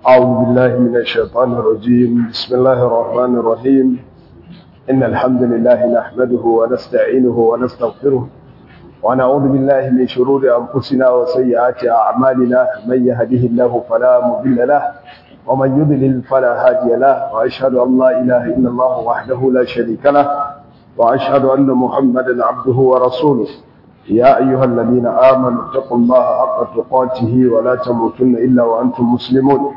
أعوذ بالله من الشيطان الرجيم بسم الله الرحمن الرحيم إن الحمد لله نحمده ونستعينه ونستغفره ونعوذ بالله من شرور أنفسنا وسيئات أعمالنا من يهده الله فلا مضل له ومن يضلل فلا هادي له وأشهد أن لا إله إلا الله وحده لا شريك له وأشهد أن محمدا عبده ورسوله يا أيها الذين آمنوا اتقوا الله حق تقاته ولا تموتن إلا وأنتم مسلمون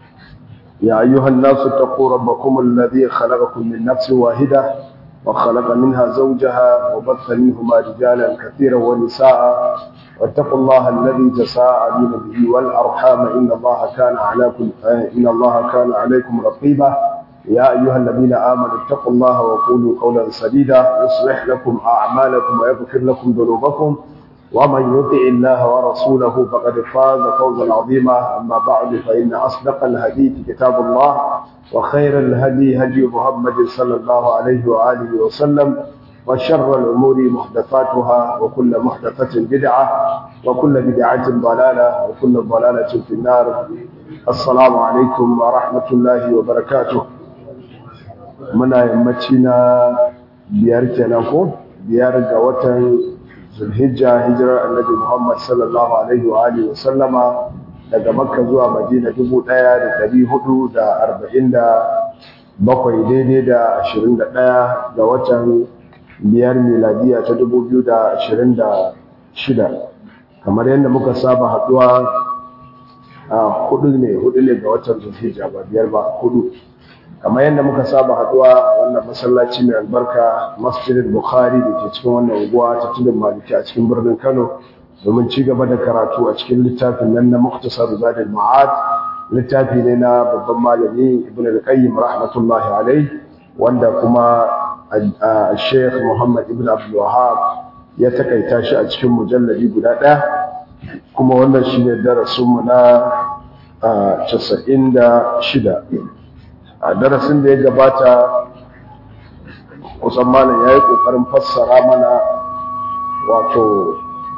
يا أيها الناس اتقوا ربكم الذي خلقكم من نفس واحدة وخلق منها زوجها وبث منهما رجالا كثيرا ونساء واتقوا الله الذي تساءلون به والأرحام إن الله كان عليكم إن الله كان عليكم رقيبا يا أيها الذين آمنوا اتقوا الله وقولوا قولا سديدا يصلح لكم أعمالكم ويغفر لكم ذنوبكم ومن يطع الله ورسوله فقد فاز فوزا عظيما أما بعد فإن أصدق الحديث كتاب الله وخير الهدي هدي محمد صلى الله عليه وآله وسلم وشر الأمور محدثاتها وكل محدثة بدعة وكل بدعة ضلالة وكل ضلالة في النار السلام عليكم ورحمة الله وبركاته muna yammaci na biyar kenan ko biyar ga watan zulhijja hijirar annabi muhammad sallallahu alaihi wa alihi wa sallama daga makka zuwa madina dubu ɗaya da ɗari hudu da arba'in da bakwai daidai da ashirin da ɗaya ga watan biyar miladiya ta dubu biyu da ashirin da shida kamar yadda muka saba haɗuwa a hudu ne hudu ne ga watan zulhijja ba biyar ba hudu kamar yadda muka saba haduwa wannan masallaci mai albarka masjidin bukhari da ke cikin wannan unguwa ta tudun maliki a cikin birnin kano domin ci gaba da karatu a cikin littafin nan na muktasar zadul ma'ad littafi ne na babban malami ibn al-qayyim rahmatullahi alai wanda kuma sheikh muhammad ibn abdul wahab ya takaita shi a cikin mujalladi guda ɗaya kuma wannan shine darasinmu na 96 a darasin da ya gabata kusan malam ya yi ƙoƙarin fassara mana wato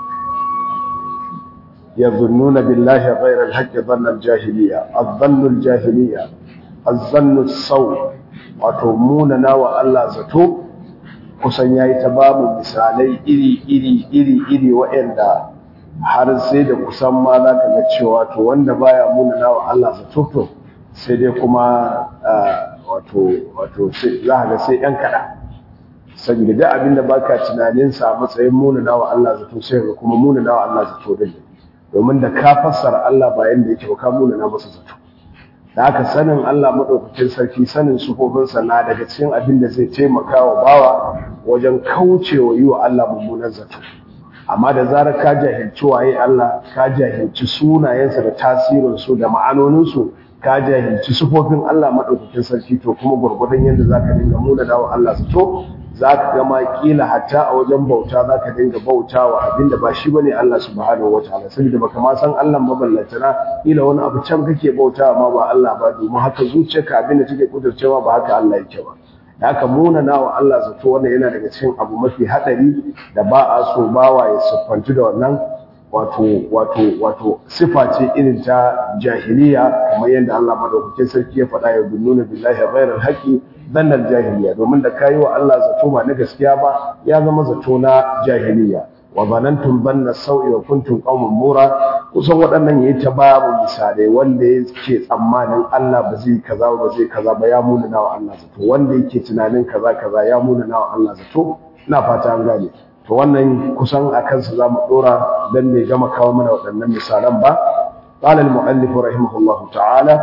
ya zunnuna billahi ghairar haƙƙi zannar jahiliya azzannul jahiliya azzannul sau wato munana wa Allah zato kusan ya yi ta bamu misalai iri iri iri iri waɗanda har sai da kusan ma za ka ga cewa to wanda baya munana wa Allah zato to sai dai kuma wato wato za ga sai yan kaɗa saboda da abin da baka tunaninsa a matsayin munana wa Allah zato sai ga kuma munana wa Allah zato din domin da ka fassara Allah ba yanda yake ba ka munana masa zato da haka sanin Allah madaukakin sarki sanin sufofinsa na daga cikin abin da zai taimaka wa bawa wajen kaucewa yi wa Allah mummunan zato amma da zarar ka jahilci waye Allah ka jahilci sunayensa da tasirinsu da ma'anoninsu ka jahilci sufofin Allah maɗaukakin sarki to kuma gwargwadon yadda za ka dinga muna dawa Allah su to za ka gama kila hatta a wajen bauta za ka dinga bauta wa abin da ba shi ba ne Allah subhanahu wa ta'ala saboda baka ma san Allah maballantana kila wani abu can kake bauta ma ba Allah ba domin haka zuciyarka abin da take kudurcewa ba haka Allah yake ba da haka muna nawa Allah zato wannan yana daga cikin abu mafi hadari da ba a so bawa ya siffantu da wannan wato wato wato sifa ce irin ta jahiliya kamar yadda Allah madaukakin sarki ya faɗa ya gunnuna billahi ghairal haqi dannal jahiliya domin da kayi wa Allah zato ba na gaskiya ba ya zama zato na jahiliya wa zanantum banna sau'i wa kuntum qauman mura kusan waɗannan yayi ta babu misalai wanda yake tsammanin Allah ba zai kaza ba zai kaza ba ya munana wa Allah zato wanda yake tunanin kaza kaza ya munana wa Allah zato ina fata an gane to wannan kusan a kansa za mu ɗora don ne gama kawo mana waɗannan misalan ba ƙalal mu'allifu rahimahullahu ta'ala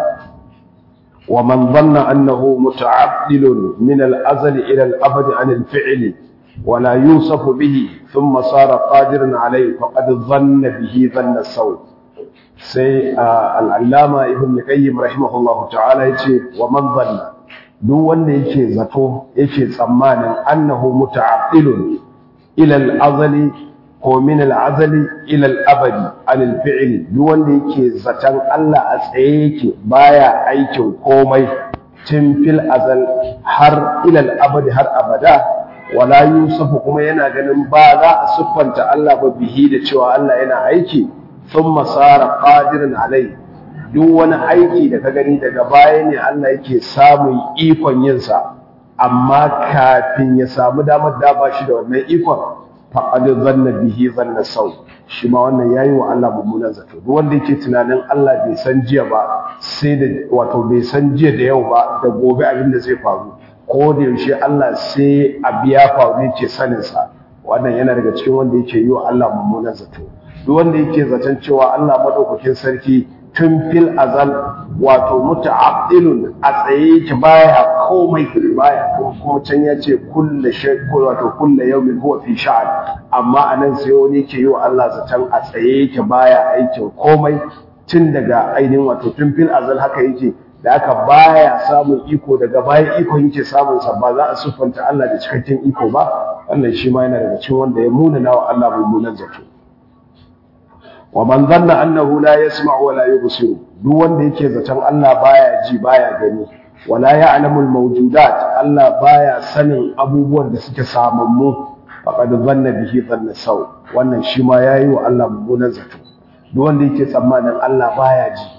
wa man zanna annahu muta'addilun min al-azal ila al-abad an al-fi'l wa la yusafu bihi thumma sara qadiran alayhi faqad dhanna bihi dhanna saw sai al-allama ibn qayyim rahimahullahu ta'ala yace wa man zanna duk wanda yake zato yake tsammanin annahu muta'addilun ila al'azali ko min al'azali ila al'abadi anil fi'ili duk wanda yake zaton Allah a tsaye yake baya aikin komai tun fil azal har ila al'abadi har abada wala yusufu kuma yana ganin ba za a siffanta Allah ba bihi da cewa Allah yana aiki thumma sara qadiran alai duk wani aiki da ka gani daga baya ne Allah yake samun ikon yinsa amma kafin ya samu damar da ba shi da wannan ikon faqad zanna bihi zanna sau shi ma wannan yayi wa Allah mummunan zato duk wanda yake tunanin Allah bai san jiya ba sai da wato bai san jiya da yau ba da gobe abin da zai faru ko da yaushe Allah sai a biya faru yake sanin sa wannan yana daga cikin wanda yake yi wa Allah mummunan zato duk wanda yake zaton cewa Allah madaukakin sarki tun fil azal wato muta'addilun a tsaye yake baya komai baya kuma can ya ce kulle shay wato kulle yawmin huwa fi sha'an amma anan sai wani yake yi wa Allah zaton a tsaye yake baya aikin komai tun daga ainihin wato tun fil azal haka yake da aka baya samun iko daga baya iko yake samun sa ba za a siffanta Allah da cikakken iko ba wannan shi ma yana daga cikin wanda ya munana wa Allah mummunan zato wa man zanna annahu la yasma'u wa la yubsiru duk wanda yake zaton Allah baya ji baya gani wala ya'lamu al-mawjudat Allah baya sanin abubuwan da suke samammu faqad zanna bihi dhanna saw wannan shi ma yayi wa Allah mummunan zato duk wanda yake tsammanin Allah baya ji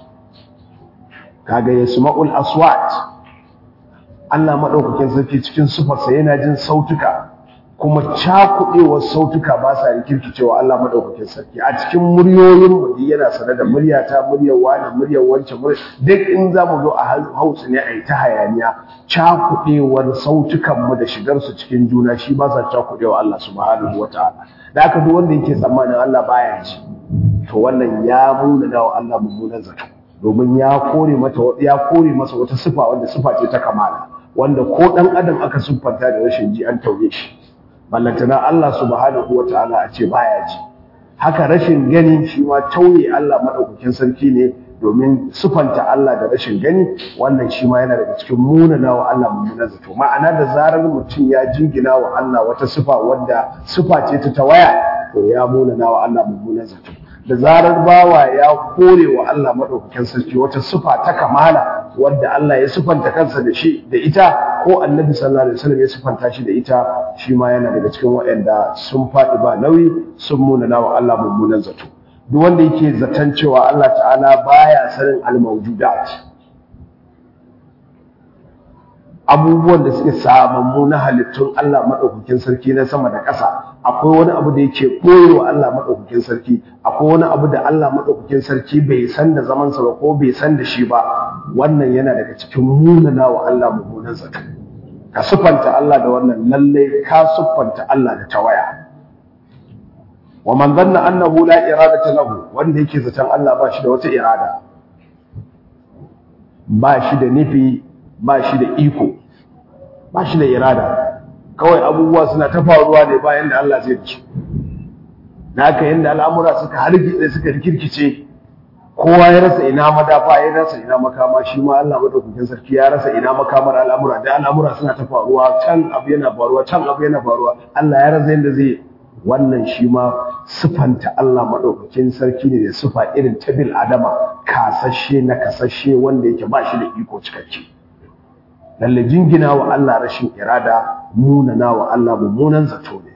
kaga yasma'ul aswat Allah madaukakin sarki cikin sufarsa yana jin sautuka kuma cakuɗewar sautuka ba sa rikirkicewa Allah madaukakin sarki a cikin muryoyin mu yana sanar da muryata muryar wani muryar wancan muryar duk in za mu zo a hausa ne a yi ta hayaniya cakuɗewar sautukan mu da shigar su cikin juna shi ba sa cakuɗewa Allah subhanahu wataala da aka duk wanda yake tsammanin Allah baya ji to wannan ya muna wa Allah mummunan zato domin ya kore mata ya kore masa wata sifa wanda sifa ce ta kamala wanda ko dan adam aka siffanta da rashin ji an tauye shi ballantana Allah subhanahu wataala a ce baya ji haka rashin gani shi ma tauye Allah madaukakin sarki ne domin sufanta Allah da rashin gani wannan shi ma yana daga cikin munana wa Allah mummunan zato ma'ana da zarar mutum ya jingina wa Allah wata sifa wadda sifa ce ta tawaya to ya munana wa Allah mummunan zato da zarar bawa ya kore wa Allah madaukakin sarki wata sifa ta kamala wadda Allah ya sifanta kansa da shi da ita ko Annabi sallallahu alaihi wasallam ya sifanta shi da ita shi ma yana daga cikin waɗanda sun faɗi ba nauyi sun munana wa Allah mummunan zato duk wanda yake zaton cewa Allah ta'ala baya sanin al-mawjudat abubuwan da suke samammu na halittun Allah madaukakin sarki na sama da ƙasa akwai wani abu da yake koyewa Allah madaukakin sarki akwai wani abu da Allah madaukakin sarki bai san da zaman sa ba ko bai san da shi ba wannan yana daga cikin munana wa Allah mummunan zato ka sufanta Allah da wannan lalle ka sufanta Allah da tawaya wa man zanna annahu la iradata lahu wanda yake zaton Allah ba shi da wata irada ba shi da nufi ba shi da iko ba shi da irada kawai abubuwa suna ta faruwa ne bayan da Allah zai ci na haka yanda al'amura suka hargitse suka rikirkice kowa ya rasa ina madafa ya rasa ina makama shi ma Allah madaukakin sarki ya rasa ina makamar al'amura da al'amura suna ta faruwa can abu yana faruwa can abu yana faruwa Allah ya rasa yanda zai wannan shi ma sufanta Allah maɗaukakin sarki ne da sufa irin ta bil adama kasashe na kasashe wanda yake ba shi da iko cikakke lalle jingina wa Allah rashin irada munana wa Allah mummunan zato ne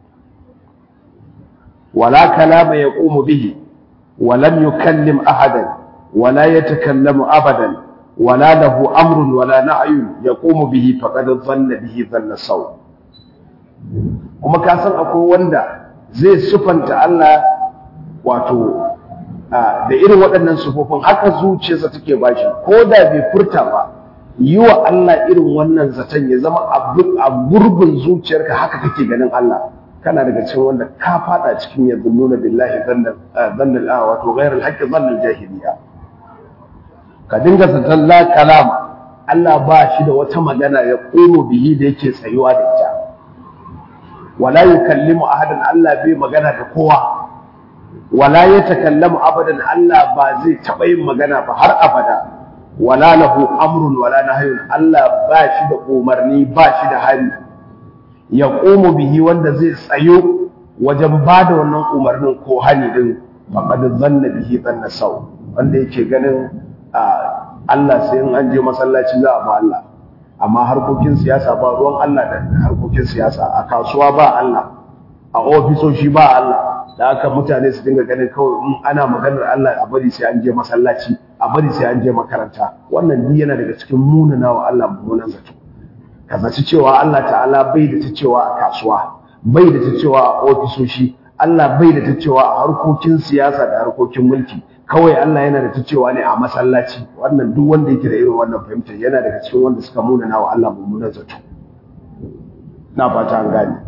wala kalama yaqumu bihi wa lam yukallim ahadan wala yatakallamu abadan wala lahu amrun wala na'yun yaqumu bihi faqad dhanna bihi dhanna saw kuma ka san akwai wanda zai sufanta Allah wato da irin waɗannan sufofin haka zuciyarsa take bashi ko da bai furta ba yi wa Allah irin wannan zaton ya zama a gurbin zuciyarka haka kake ganin Allah kana daga cikin wanda ka fada cikin yanzu nuna billahi zannal a wato ghairal haqqi zannal jahiliya ka dinga zaton la kalama Allah ba shi da wata magana ya komo bihi da yake tsayuwa da ita wala yukallimu ahadan Allah bai magana da kowa wala yatakallamu abadan Allah ba zai taba yin magana ba har abada wala lahu amrun wala nahyun Allah ba shi da umarni ba shi da hali ya komo bihi wanda zai tsayo wajen ba da wannan umarnin ko hani din faqad zanna bihi zanna sau wanda yake ganin Allah sai in an je masallaci za a ba Allah amma harkokin siyasa ba ruwan Allah da harkokin siyasa a kasuwa ba Allah a ofisoshi ba Allah da haka mutane su dinga ganin kawai in ana maganar Allah a bari sai an je masallaci a bari sai an je makaranta wannan duk yana daga cikin munana wa Allah mummunan zato ka zaci cewa Allah ta'ala bai da ta cewa a kasuwa bai da ta cewa a ofisoshi Allah bai da ta cewa a harkokin siyasa da harkokin mulki kawai Allah yana da ta cewa ne a masallaci wannan duk wanda yake da irin wannan fahimtar yana daga cikin wanda suka munana wa Allah mummunan zato na fata an gane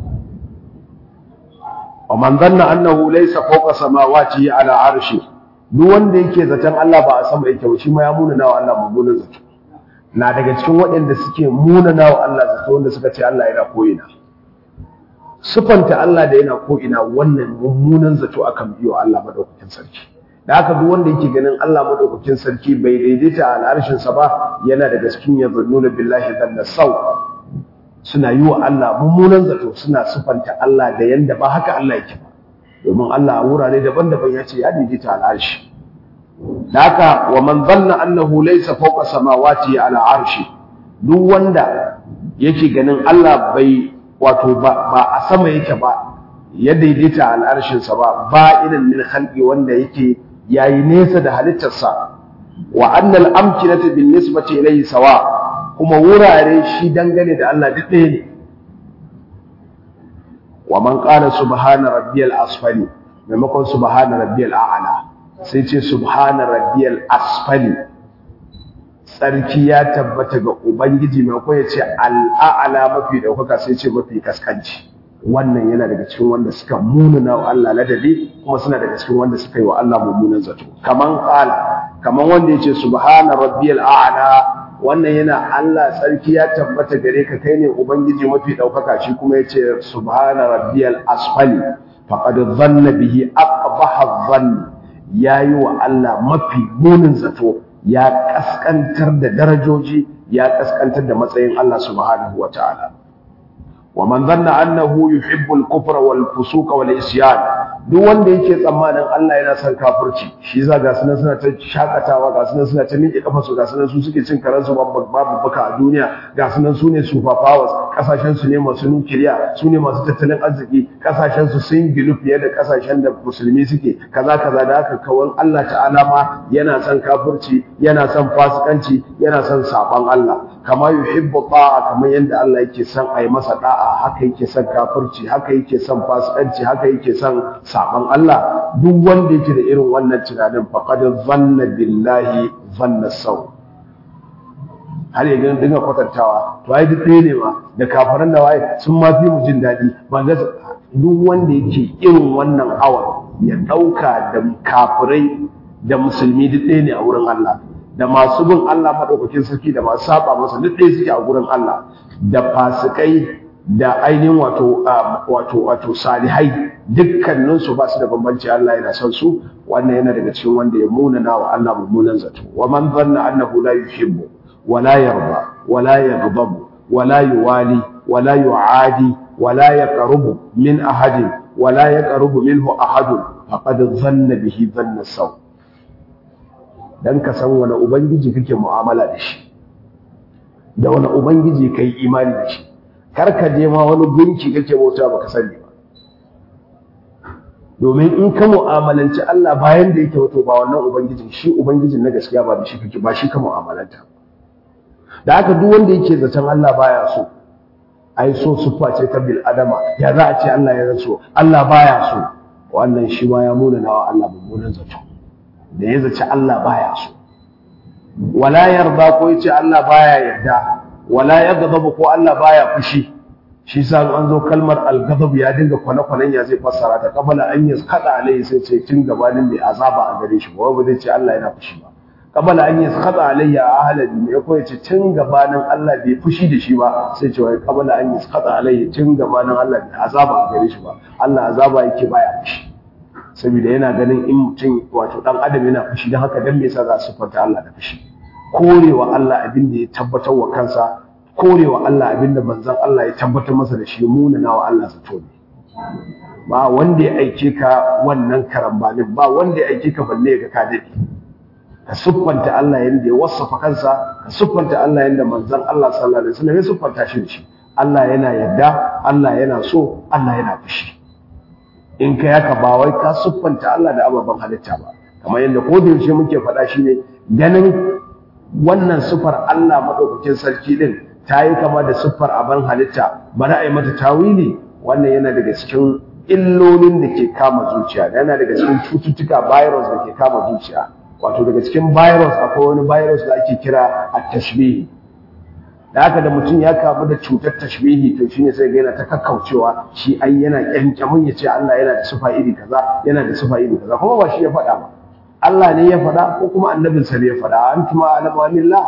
wa man dhanna annahu laysa fawqa samawati ala arshi duk wanda yake zaton Allah ba a sama yake ba shi ma ya munana wa Allah mummunan zato na daga cikin waɗanda suke munana wa Allah zato wanda suka ce Allah yana ko'ina sufanta Allah da yana ko'ina wannan mummunan zato akan biyo Allah madaukakin sarki da haka duk wanda yake ganin Allah madaukakin sarki bai daidaita a al'arshin sa ba yana daga cikin yazannuna billahi dhanna sau suna yi wa Allah mummunan zato suna sufanta Allah da yanda ba haka Allah yake ba domin Allah a wurare daban-daban ya ce ya daidaita al'arshi da haka wa man zanna annahu laysa fawqa samawati ala arshi duk wanda yake ganin Allah bai wato ba, ba a sama yake ba ya daidaita al'arshin sa ba ba irin min khalqi wanda yake yayi nesa da halittarsa wa annal amkinata bin nisbati ilayhi sawa kuma wurare shi dangane da Allah duk ɗaya ne wa man qala subhana rabbiyal asfali maimakon subhana rabbiyal a'la sai ce subhana rabbiyal asfali tsarki ya tabbata ga ubangiji maimakon ya ce al'a'la mafi daukaka sai ce mafi kaskanci wannan yana daga cikin wanda suka munana wa Allah ladabi kuma suna daga cikin wanda suka yi wa Allah mummunan zato kaman qala kaman wanda ya ce subhana rabbiyal a'la wannan yana Allah tsarki ya tabbata gare ka kai ne ubangiji mafi daukaka shi kuma yace subhana rabbiyal asfali faqad dhanna bihi aqbaha dhann yayi wa Allah mafi munin zato ya kaskantar da darajoji ya kaskantar da matsayin Allah subhanahu wataala wa man dhanna annahu yuhibbu al-kufra wal fusuqa wal isyan duk wanda yake tsammanin Allah yana son kafirci shi za ga sunan suna ta shakatawa ga sunan suna ta miƙe kafa su ga sunan su suke cin karansu babu baka a duniya ga sunan su ne super powers kasashen su ne masu nukiliya su ne masu tattalin arziki kasashen su sun gilu fiye da kasashen da musulmi suke kaza kaza da haka kawan Allah ta'ala ma yana son kafirci yana son fasikanci yana son saban Allah kama yuhibbu ta'a kamar yadda Allah yake son a yi masa da'a haka yake son kafirci haka yake son fasikanci haka yake son saban Allah duk wanda yake da irin wannan tunanin faqad zanna billahi zanna sau har ya ga dinga kwatantawa to ai duk ɗaya ne ma da kafaran da waye sun ma fi mu jin daɗi ba ga duk wanda yake irin wannan awan ya ɗauka da kafirai da musulmi duk ɗaya ne a wurin Allah da masu bin Allah madaukakin sarki da masu saba masa duk ɗaya suke a gurin Allah da fasikai da ainihin wato wato wato salihai dukkanin su ba su da bambanci Allah yana son su wannan yana daga cikin wanda ya munana wa Allah mummunan zato wa man dhanna annahu la yuhibbu wa la yarda wa la yaghdabu wa la yuwali wa la yu'adi wa la yaqrubu min ahadin wa la yaqrubu minhu ahadun faqad dhanna bihi dhanna saw dan ka san wani ubangiji kake mu'amala da shi da wani ubangiji kai imani da shi kar ka je ma wani gunki kake bauta baka sani ba domin in ka mu'amalanci Allah bayan da yake wato ba wannan ubangijin shi ubangijin na gaskiya ba da shi kake ba shi ka mu'amalanta da haka duk wanda yake zaton Allah baya so ai so sufa ce ta bil adama ya za a ce Allah ya so Allah baya so wannan shi ma ya muna nawa Allah mummunan zato da ya zaci Allah baya so wala yarda ko yace Allah baya yarda wala yaghdabu ko Allah baya fushi shi sa an zo kalmar al-ghadab ya dinga kwana-kwanan ya zai fassara ta kabala an yi kada alai sai ce tun gabanin mai azaba a gare shi ba ba zai ce Allah yana fushi ba kabala an yi kada alai ya ahlabi mai ko yace tun gabanin Allah bai fushi da shi ba sai ce wai kabala an yi kada alai tun gabanin Allah bai azaba a gare shi ba Allah azaba yake baya fushi saboda yana ganin in mutum wato dan adam yana fushi dan haka dan me yasa za su fata Allah da fushi korewa Allah abin da ya tabbatar wa kansa korewa Allah abin da manzon Allah ya tabbatar masa da shi munana wa Allah zato ne ba wanda ya aike ka wannan karambanin ba wanda ya aike ka balle ga ka dade ka siffanta Allah yanda ya wasafa kansa ka siffanta Allah yanda manzon Allah sallallahu alaihi wasallam ya siffanta shi da shi Allah yana yadda Allah yana so Allah yana fushi in ka yaka ba wai ka siffanta Allah da ababen halitta ba kamar yadda ko da yaushe muke faɗa shine ganin wannan sifar Allah madaukakin sarki din ta yi kama da siffar abin halitta bari a yi mata tawili wannan yana daga cikin illolin da ke kama zuciya yana daga cikin cututtuka virus da ke kama zuciya wato daga cikin virus akwai wani virus da ake kira a tashbihi da haka da mutum ya kamu da cutar tashbihi to shine sai ga yana ta kakkaucewa shi ai yana kyankyamin ya ce Allah yana da sifa iri kaza yana da sifa iri kaza kuma ba shi ya faɗa ba Allah ne ya faɗa ko kuma annabinsa ne ya faɗa antuma alamu anillah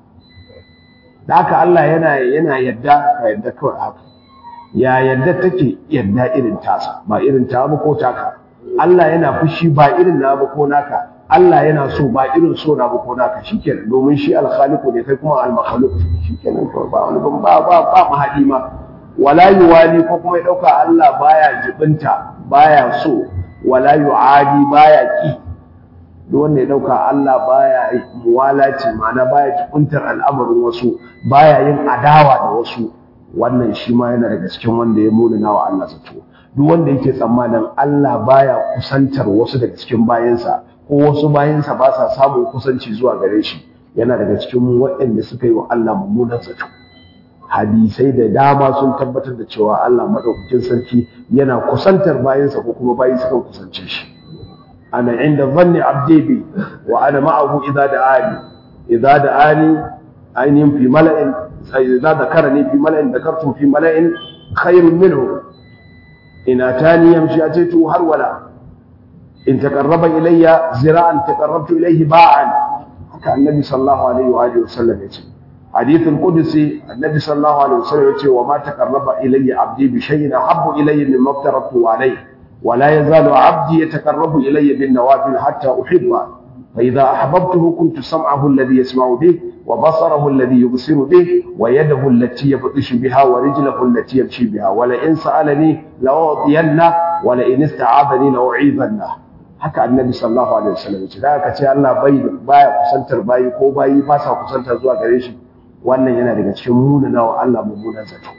da haka Allah yana yana yadda ka yadda kawai haka ya yadda take yadda irin tasa ba irin ta ba ko taka Allah yana fushi ba irin na ba ko naka Allah yana so ba irin so na ba ko naka shikenan domin shi al-khaliqu ne kai kuma al-makhluq shikenan ko ba wani ban ba ba ba mahadi ma wala yuwali ko kuma ya dauka Allah baya jibinta baya so wala yuadi baya ki duk wanda ya dauka Allah baya muwalaci ma'ana baya jibintar al'amarin wasu baya yin adawa da wasu wannan shi ma yana daga cikin wanda ya munana wa Allah zato duk wanda yake tsammanin Allah baya kusantar wasu daga cikin bayansa ko wasu bayansa ba sa samun kusanci zuwa gare shi yana daga cikin waɗanda suka yi wa Allah mummunan zato hadisai da dama sun tabbatar da cewa Allah madaukakin sarki yana kusantar bayansa ko kuma bayi suka kusance shi ana inda zanni abdi bi wa ana ma'ahu idza da'ani idza da'ani ainihin fi mala'in idza dhakarani fi mala'in dhakartu fi mala'in khairun minhu in atani yamshi ataitu har wala in taqarraba ilayya zira'an taqarrabtu ilayhi ba'an haka annabi sallallahu alaihi wa alihi wasallam yace حديث القدسي النبي صلى الله عليه وسلم يقول وما تقرب إلي عبدي بشيء أحب إلي مما افترضته عليه ولا يزال عبدي يتقرب إلي بالنوافل حتى أحبه فإذا أحببته كنت سمعه الذي يسمع به وبصره الذي يبصر به ويده التي يبطش بها ورجله التي يمشي بها ولئن سألني لأعطينه ولئن استعاذني لأعيذنه haka annabi sallallahu alaihi wasallam ce da aka ce Allah bai baya kusantar bayi ko bayi ba sa kusantar zuwa gare shi wannan yana daga cikin munana wa Allah mummunan zato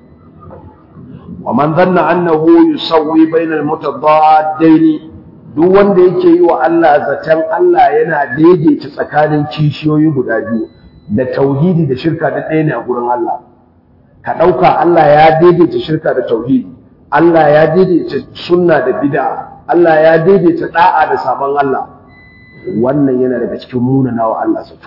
wa man dhanna annahu yusawwi bainal mutadaddaini duk wanda yake yi wa Allah zaton Allah yana daidaita tsakanin kishiyoyi guda biyu da tauhidi da shirka da ɗaya ne a gurin Allah ka ɗauka Allah ya daidaita shirka da tauhidi Allah ya daidaita sunna da bid'a Allah ya daidaita da'a da sabon Allah wannan yana daga cikin munana wa Allah zato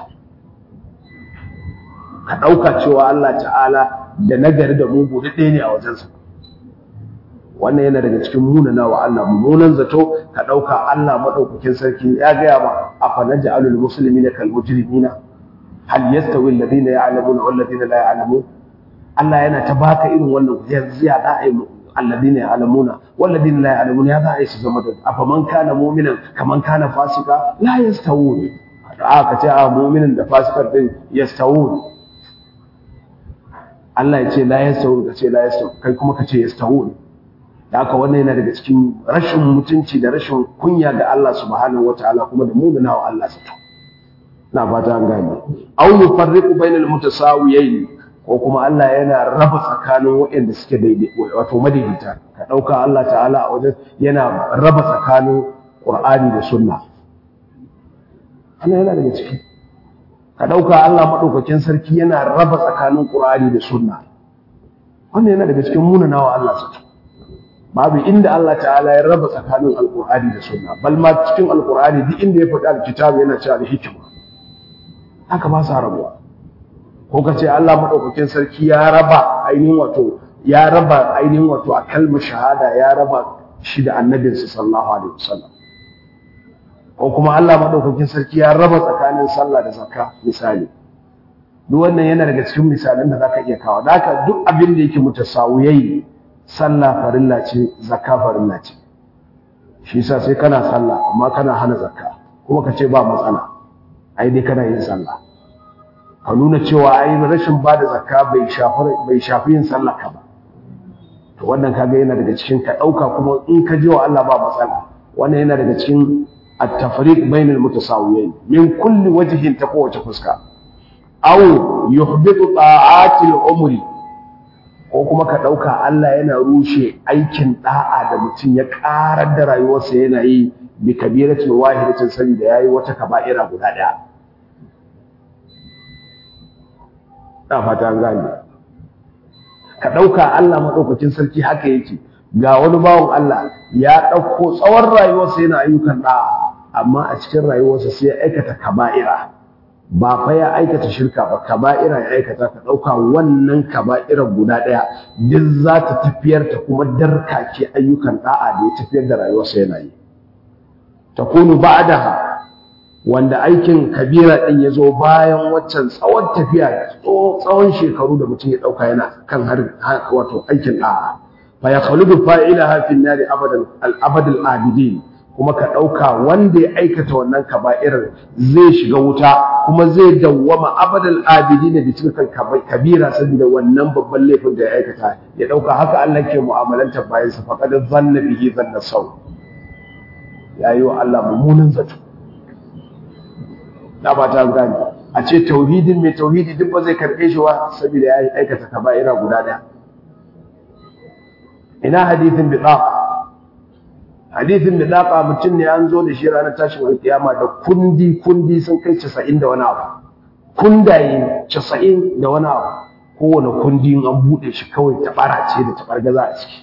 ka ɗauka cewa Allah ta'ala da nagari da mugu da ɗaya ne a wajensa wannan yana daga cikin munana wa Allah mummunan zato ka ɗauka Allah maɗaukakin sarki ya gaya ma a fanaja alul musulmi na kalmujrimina hal yastawi alladhina ya'lamuna wal ladina la ya'lamun Allah yana ta baka irin wannan yanzu ya da ai alladhina ya'lamuna wal ladina la ya'lamuna ya da ai su zama da afaman kana mu'minan kaman kana fasika la yastawun aka ce a mu'minin da fasikar din yastawun Allah ya ce la yastawun ka ce la yastawun kai kuma ka ce yastawun da haka wannan yana daga cikin rashin mutunci da rashin kunya ga Allah subhanahu wataala kuma da mumina wa Allah sato na fata an gane aw yufarriqu bainal mutasawiyayn ko kuma Allah yana raba tsakanin waɗanda suke daidai wato madaidaita ka dauka Allah ta'ala a wajen yana raba tsakanin Qur'ani da Sunna Allah yana daga ciki ka dauka Allah madaukakin sarki yana raba tsakanin Qur'ani da Sunna wannan yana daga cikin munanawa Allah sato babu inda Allah ta'ala ya raba tsakanin alkur'ani da sunna bal ma cikin alkur'ani duk inda ya faɗi alkitabu yana cewa da hikima haka ba sa rabuwa ko ka ce Allah madaukakin sarki ya raba ainihin wato ya raba ainihin wato a kalmar shahada ya raba shi da annabinsa sallallahu alaihi wasallam ko kuma Allah madaukakin sarki ya raba tsakanin sallah da zakka misali duk wannan yana daga cikin misalan da zaka iya kawo da haka duk abin da yake mutasawiyai sallah farilla ce zakka farilla ce shi yasa sai kana sallah amma kana hana zakka kuma ka ce ba matsala ai dai kana yin sallah ka nuna cewa ai rashin ba da zakka bai shafi bai shafi yin sallah ka ba to wannan kaga yana daga cikin ka dauka kuma in ka ji wa Allah ba matsala wannan yana daga cikin at-tafriq bainal mutasawiyain min kulli wajhin ta kowace fuska aw yuhbitu ta'atil umri ko kuma ka ɗauka Allah yana rushe aikin ɗa'a da mutum ya ƙarar da rayuwarsa yana yi bi kabiratin wahidatin saboda yayi wata kaba'ira guda ɗaya da fata an gane ka ɗauka Allah maɗaukakin sarki haka yake ga wani bawan Allah ya ɗauko tsawon rayuwarsa yana ayyukan ɗa'a amma a cikin rayuwarsa sai ya aikata kaba'ira ba fa ya aikata shirka ba kaba'ira ya aikata ka ɗauka wannan kaba'irar guda ɗaya duk za ta tafiyar ta kuma darkake ayyukan ɗa'a da ya tafiyar da rayuwarsa yana yi takunu ba'daha wanda aikin kabira din ya zo bayan waccan tsawon tafiya tsawon shekaru da mutum ya ɗauka yana kan har wato aikin ɗa'a fa ya khaludu fa'ilaha fi nari abadan al-abad al-abidin kuma ka ɗauka wanda ya aikata wannan kaba'irar zai shiga wuta kuma zai dawwama abadal abidin da cikin kabira saboda wannan babban laifin da ya aikata ya ɗauka haka Allah ke mu'amalanta bayan sa faqad zanna bihi zanna sau yayi wa Allah mummunan zato da ba ta gani a ce tauhidin mai tauhidi duk ba zai karɓe shi ba saboda ya aikata kaba'ira guda ɗaya ina hadithin bitaqa hadithin da daka mutum ne an zo da shi ranar tashin alkiyama da kundi kundi sun kai casa'in da wani abu kundaye casa'in da wani abu kowane kundi an buɗe shi kawai tabara ce da tabar gaza a ciki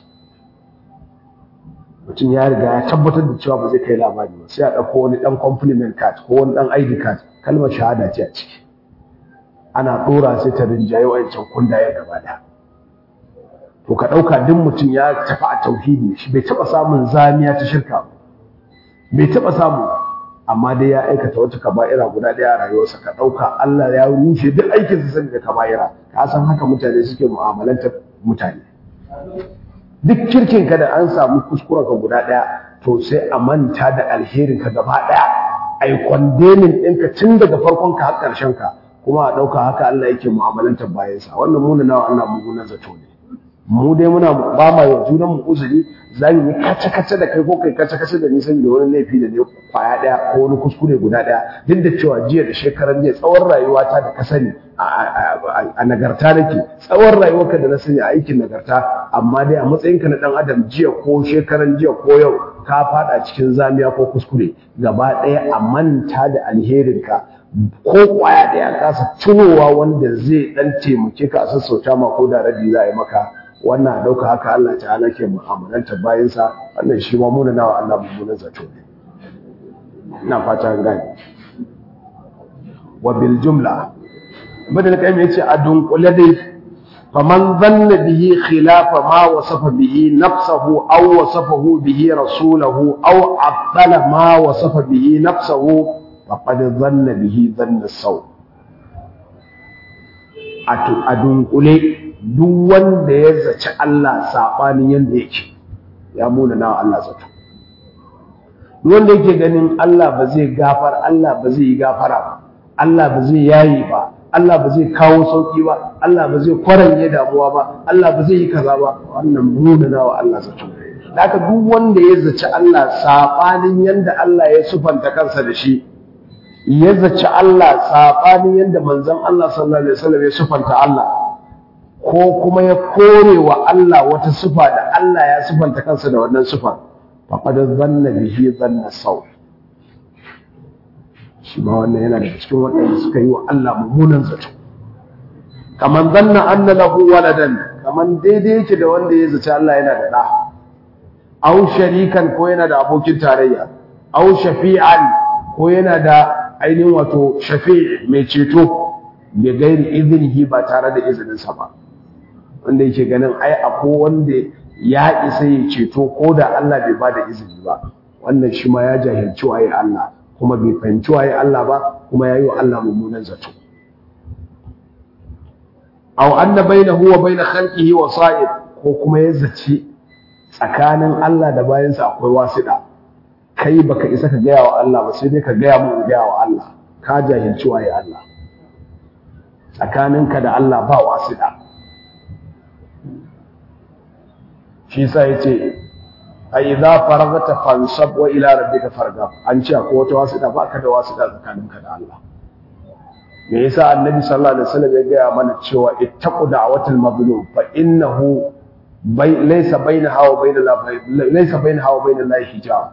mutum ya riga ya tabbatar da cewa ba zai kai labari ba sai a ɗauko wani ɗan compliment card ko wani ɗan ID card kalmar shahada ce a ciki ana ɗora sai ta rinjaye wa'ancan kundaye gaba ɗaya to ka ɗauka duk mutum ya tafi a tauhidi shi bai taɓa samun zamiya ta shirka ba bai taɓa samu amma dai ya aikata wata kaba'ira guda ɗaya a rayuwarsa ka ɗauka Allah ya rushe duk aikin sa da kaba'ira ka san haka mutane suke mu'amalantar mutane duk kirkin ka da an samu kuskuren ka guda ɗaya to sai a manta da alherin ka gaba ɗaya ai kwandemin ɗinka tun daga farkon ka har ƙarshen ka kuma a ɗauka haka Allah yake mu'amalantar bayansa wannan muna nawa Allah mummunan zato ne mu dai muna ba ma yau junan mu uzuri za mu yi kace kace da kai ko kai kace kace da ni saboda wani laifi da ne kwaya daya ko wani kuskure guda daya duk da cewa jiya da shekaran jiya tsawon rayuwata da ka sani a nagarta nake tsawon rayuwarka da na sani a aikin nagarta amma dai a matsayinka na dan adam jiya ko shekaran jiya ko yau ka fada cikin zamiya ko kuskure gaba daya a manta da alherinka ko kwaya daya kasa tunowa wanda zai dan taimake ka a sassauta ma ko da rabi za a yi maka wannan ɗauka haka Allah ta'ala ke mu'amalanta bayansa wannan shi ma muna nawa Allah mummunan zato ne ina fata an gane wa bil jumla ibn al-qayyim yace a dunkule dai faman dhanna bihi khilafa ma wasafa bihi nafsuhu aw wasafahu bihi rasuluhu aw abdala ma wasafa bihi nafsuhu faqad dhanna bihi dhanna saw a dunkule duk wanda ya zaci Allah saɓanin yadda yake ya muna nawa Allah zato duk wanda yake ganin Allah ba zai gafar Allah ba zai yi gafara ba Allah ba zai yayi ba Allah ba zai kawo sauki ba Allah ba zai kwaranye damuwa ba Allah ba zai yi kaza ba wannan muna nawa Allah zato haka duk wanda ya zaci Allah saɓanin yadda Allah ya sufanta kansa da shi ya zaci Allah saɓanin yadda manzon Allah sallallahu alaihi wasallam ya sufanta Allah ko kuma ya kore wa Allah wata sifa da Allah ya sifanta kansa da wannan sifa faqad dhanna bihi dhanna saw shi ma wannan yana daga cikin waɗanda suka yi wa Allah mummunan zato kaman dhanna anna lahu waladan kaman daidai yake da wanda ya zaci Allah yana da ɗa aw sharikan ko yana da abokin tarayya aw shafi'an ko yana da ainihin wato shafi' mai ceto bi gairi iznihi ba tare da izininsa ba wanda yake ganin ai akwai wanda ya isa ya ceto ko da Allah bai bada izini ba wannan shi ma ya jahilci waye Allah kuma bai fahimci waye Allah ba kuma yayi wa Allah mummunan zato aw anna bainahu wa bain khalqihi wasa'id ko kuma ya zaci tsakanin Allah da bayansa akwai wasiɗa kai baka isa ka gaya wa Allah ba sai dai ka gaya mu gaya wa Allah ka jahilci waye Allah tsakaninka da Allah ba wasiɗa shi sa ya ce a idza faragata fansab wa ila rabbika fargab an ce akwai wata wasiɗa ba ka da wasiɗa tsakaninka da Allah me yasa annabi sallallahu alaihi wasallam ya gaya mana cewa ittaqu da'watal mazlum fa innahu laysa bainaha wa bainal laysa bainaha wa bainal lahi hijab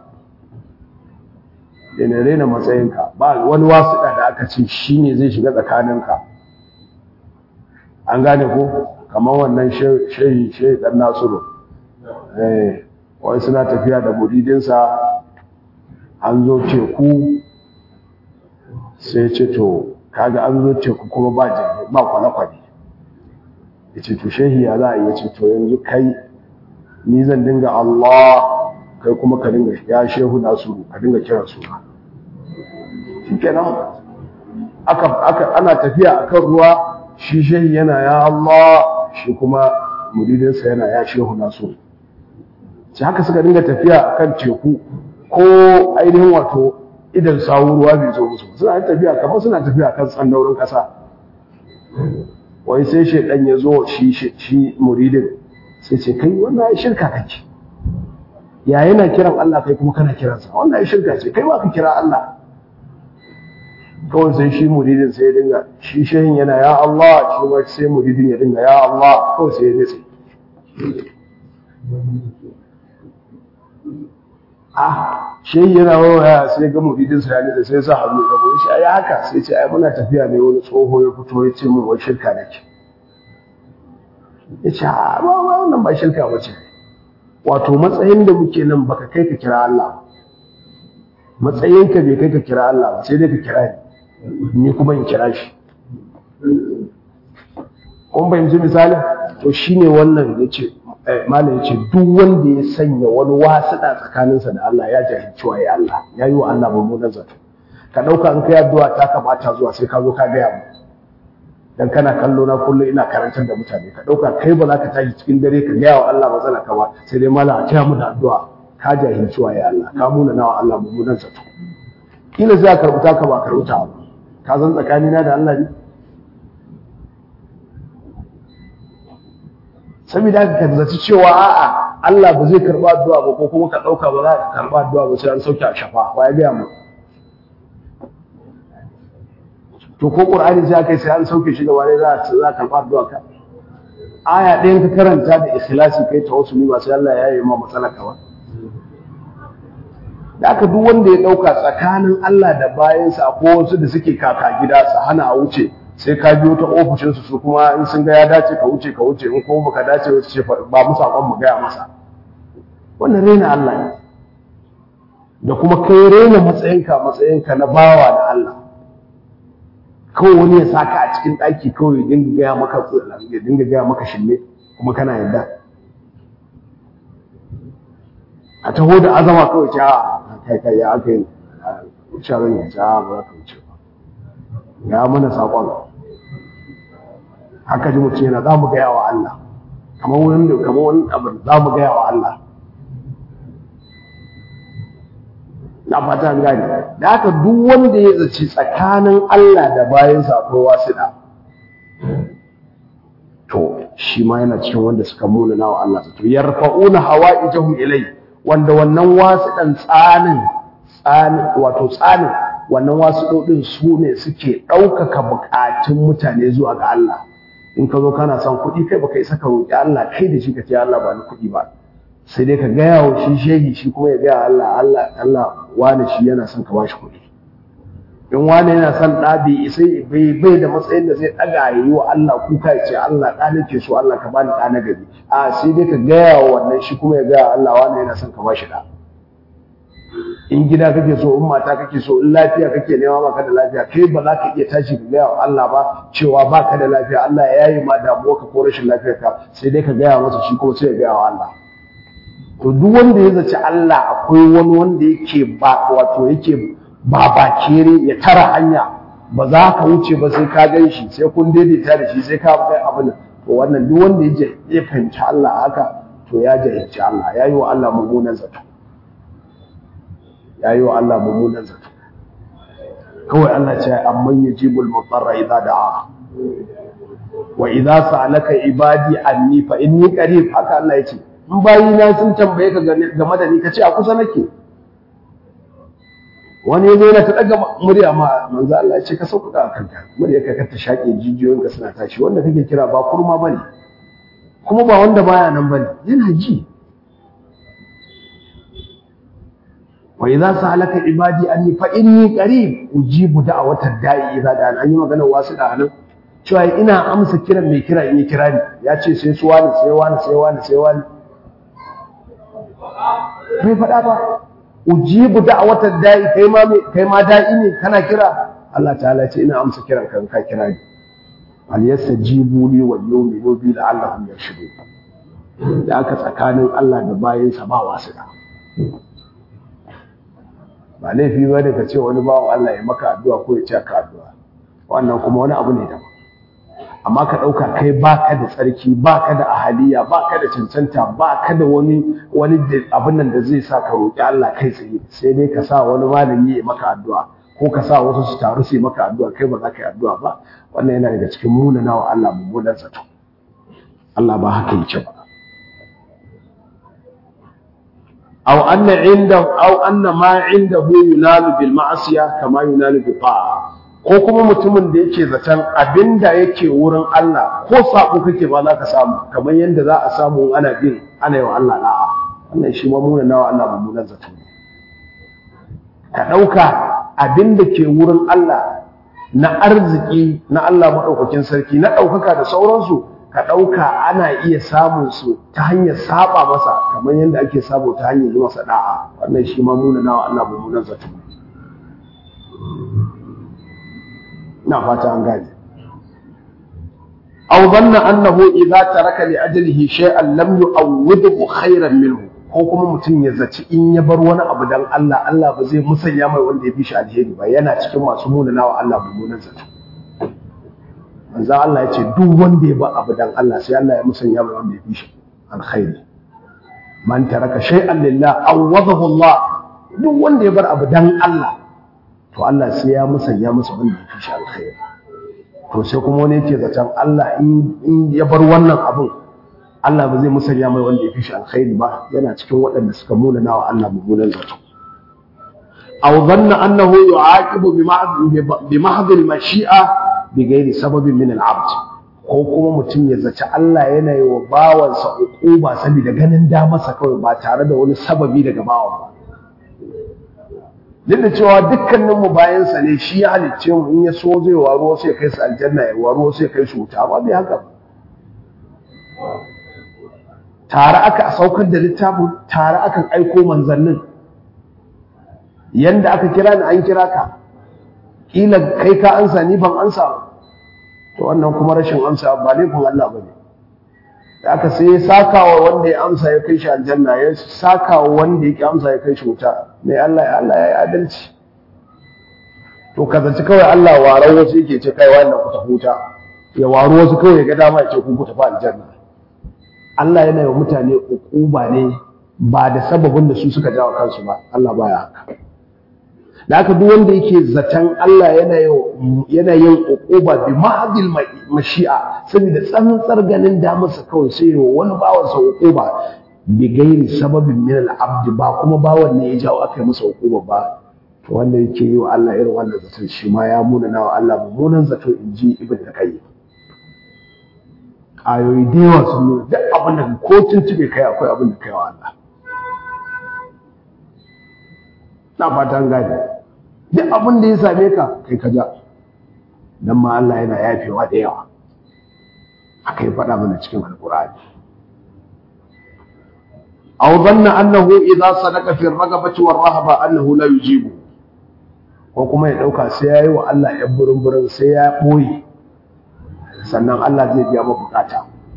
yana rena matsayinka ba wani wasiɗa da aka ce shine zai shiga tsakaninka an gane ko kamar wannan shehi shehi dan nasiru eh wai suna tafiya da muridinsa an zo teku sai ce to kaga an zo teku kuma ba jirgi ba kwale-kwale ya ce to shehi ya za a yi ce to yanzu kai ni zan dinga Allah kai kuma ka dinga ya shehu nasiru ka dinga kiran suna shi kenan aka aka ana tafiya akan ruwa shi shehi yana ya Allah shi kuma muridinsa yana ya shehu nasiru shi haka suka dinga tafiya akan teku ko ainihin wato idan sawu ruwa bai zo musu suna tafiya kamar suna tafiya kan tsandaurin kasa wai sai shedan ya zo shi shi muridin sai ce kai wannan ai shirka kake ya yana kiran Allah kai kuma kana kiransa wannan ai shirka ce kai ba ka kira Allah kawai sai shi muridin sai ya dinga shi shehin yana ya Allah shi ma sai muridin ya dinga ya Allah kawai sai ya nitse ah shehi yana waya sai ga muridin sa ya nitse sai sa hannu ka goyi shi ai haka sai ce ai muna tafiya ne wani tsoho ya fito ya ce min wai shirka nake ya ce a ba wannan ba shirka ba ce wato matsayin da muke nan baka kai ka kira Allah matsayinka bai kai ka kira Allah ba sai dai ka kira ni ni kuma in kira shi kun fahimci misali to shine wannan yace malam yace duk wanda ya sanya wani wasuɗa tsakaninsa da Allah ya jahilci waye Allah ya yi wa Allah mummunan zato ka ɗauka in kai addu'a ta kamata zuwa sai ka zo ka gaya mu dan kana kallo na kullum ina karantar da mutane ka ɗauka kai ba za ka tashi cikin dare ka gaya wa Allah matsala ka ba sai dai malam a taya mu da addu'a ka jahilci waye Allah ka muna nawa Allah mummunan zato kila sai ka karbuta ka ba karbuta ba ka san tsakanina da Allah ne saboda haka ka zaci cewa a'a Allah ba zai karba addu'a ba ko kuma ka dauka ba za ka karba addu'a ba sai an sauke a shafa wa ya gaya mu to ko Qur'ani sai kai sai an sauke shi gaba ne za za karba addu'a ka aya ɗayan ka karanta da ikhlasi kai tawassuli ba sai Allah ya yi ma matsalar ka ba da aka duk wanda ya ɗauka tsakanin Allah da bayansa ko wasu da suke kaka gida su hana a wuce sai ka biyo ta ofishinsu su kuma in sun ga ya dace ka wuce ka wuce in kuma baka dace wasu ce ba mu saƙon mu gaya masa wannan raina Allah ne da kuma kai raina matsayinka matsayinka na bawa da Allah kawai wani ya saka a cikin ɗaki kawai ya dinga gaya maka ya dinga gaya maka shille kuma kana yadda a taho da azama kawai ce a kai kai ya aka yi wuce ran ya ja ba za ka wuce ba ya mana saƙon haka ji mutum yana za mu gaya wa Allah kamar wani da kamar wani abu za mu gaya wa Allah na fata an gane da haka duk wanda ya zaci tsakanin Allah da bayansa akwai wasiɗa to shi ma yana cikin wanda suka muna nawa Allah to yarfa'una hawa'ijahum ilai wanda wannan wasiɗan tsanin tsanin wato tsanin wannan wasiɗoɗin su ne suke ɗaukaka buƙatun mutane zuwa ga Allah in ka zo kana son kuɗi kai baka isa ka roƙi Allah kai da shi ka ce Allah ba ni kuɗi ba sai dai ka gaya wa shi shehi shi kuma ya gaya Allah Allah Allah wani shi yana son ka bashi kuɗi in wani yana son ɗa bai isa bai bai da matsayin da zai ɗaga ya yi wa Allah kuka ya ce Allah ɗa nake so Allah ka bani ɗa na gari a sai dai ka gaya wa wannan shi kuma ya gaya Allah wani yana son ka bashi ɗa in gida kake so in mata kake so in lafiya kake nema baka da lafiya kai ba za ka iya tashi ka gaya wa Allah ba cewa baka da lafiya Allah ya yi ma damuwa ka ko rashin lafiyar ka sai dai ka gaya masa shi kuma sai ya gaya wa Allah to duk wanda ya zaci Allah akwai wani wanda yake ba wato yake ba bakere ya tara hanya ba za ka wuce ba sai ka gan shi sai kun daidaita da shi sai ka kai abin to wannan duk wanda ya ya fahimci Allah haka to ya jahilci Allah ya yi wa Allah mummunan zato ya yi wa Allah mummunan zato kawai Allah ce amman yajibul mutarra idza da'a wa idza sa'alaka ibadi anni fa inni qarib haka Allah ya ce in bayina sun tambaye ka game da ni ka ce a kusa nake wani ya zo yana ta daga murya ma manzo Allah ya ce ka sauƙaƙa kanka murya ka ka ta shaƙe jijiyoyinka suna tashi wanda kake kira ba kurma bane kuma ba wanda baya nan bane yana ji wa idza sa'alaka ibadi anni fa inni qarib ujibu da'watad da'i idza da'an an yi magana wasu da nan cewa ina amsa kiran mai kira in yi kira ni ya ce sai su wani sai wani sai wani sai wani bai faɗa ba ujibu da'watar da'i kai ma kai ma da'i ne kana kira Allah ta'ala ce ina amsa kiran kan ka kira ni al yastajibu li wal yu'minu bi la'allahum yarshudun da aka tsakanin Allah da bayinsa ba wasu da ba laifi ba da ka ce wani bawan Allah ya maka addu'a ko ya ce ka addu'a wannan kuma wani abu ne daban amma ka ɗauka kai baka da tsarki baka da ahaliya baka da cancanta baka da wani wani abin nan da zai sa ka roƙi Allah kai tsaye sai dai ka sa wani malami ya maka addu'a ko ka sa wasu su taru su yi maka addu'a kai ba za ka yi addu'a ba wannan yana daga cikin munana wa Allah mummunan zato Allah ba haka yake ba aw anna inda aw anna ma indahu yunalu bil ma'siya kama yunalu bi ta'a ko kuma mutumin da yake zaton abinda yake wurin Allah ko sako kake ba za ka samu kamar yadda za a samu ana bin ana yi wa Allah da'a wannan shi ma muna nawa Allah mummunan zato ka ɗauka abinda ke wurin Allah na arziki na Allah maɗaukakin sarki na ɗaukaka da sauransu ka ɗauka ana iya samun su ta hanyar saba masa kamar yadda ake sabo ta hanyar yi masa da'a wannan shi ma muna nawa Allah mummunan zato ina fata an gane aw dhanna annahu idza taraka li ajlihi shay'an lam yu'awwidhu khayran minhu ko kuma mutum ya zaci in ya bar wani abu dan Allah Allah ba zai musanya mai wanda ya fi shi alheri ba yana cikin masu munana wa Allah mummunan zato manzo Allah ya ce duk wanda ya bar abu dan Allah sai Allah ya musanya mai wanda ya fi shi alkhairi man taraka shay'an lillah awwadahu Allah duk wanda ya bar abu dan Allah to Allah sai ya musanya masa wanda ya fi shi alkhairi to sai kuma wani yake zaton Allah in ya bar wannan abun Allah ba zai musanya mai wanda ya fi shi alkhairi ba yana cikin waɗanda suka munana wa Allah mummunan zato aw dhanna annahu yu'aqibu bi mahdh al-mashi'a bi ghairi sababin min al-'abd ko kuma mutum ya zaci Allah yana yi wa bawansa uquba saboda ganin damarsa kawai ba tare da wani sababi daga bawan ba duk da cewa dukkaninmu bayansa ne shi ya halicce mu in ya so zai waro sai kai su aljanna ya waro sai kai su wuta ba bai haka tare aka saukar da littafin tare aka aiko manzannin yanda aka kira ni an kira ka kila kai ka ansa ni ban ansa to wannan kuma rashin amsa ba laifin Allah ba ne da aka sai ya sakawa wanda ya amsa ya kai shi aljanna ya sakawa wanda ya ki amsa ya kai shi wuta mai Allah ya Allah ya yi adalci to ka zaci kawai Allah waran wasu yake ce kai wannan ku tafi wuta ya waro wasu kawai ya ga dama ya ce ku ku tafi aljanna Allah yana yi mutane ukuba ne ba da sababin da su suka jawo kansu ba Allah baya haka da haka duk wanda yake zaton Allah yana yana yin ukuba bi mahdil mashi'a saboda tsantsar ganin damarsa kawai sai yi wani bawan sa ukuba bi gairi sababin min al-abd ba kuma bawan ne ya jawo aka yi masa ukuba ba to wanda yake yi wa Allah irin wannan zaton shi ma ya muna wa Allah mummunan zato inji ibn qayyim ayoyi da yawa sun nuna duk abin da ko tuntube kai akwai abin da kai wa Allah na fatan gane duk abin da ya same ka kai ka ja dan ma Allah yana yafewa da yawa aka yi faɗa mana cikin alƙur'ani aw dhanna annahu idza sadaqa fi ar-ragabati war-rahaba annahu la yujibu ko kuma ya dauka sai yayi wa Allah ya burin burin sai ya boye sannan Allah zai biya maka bukata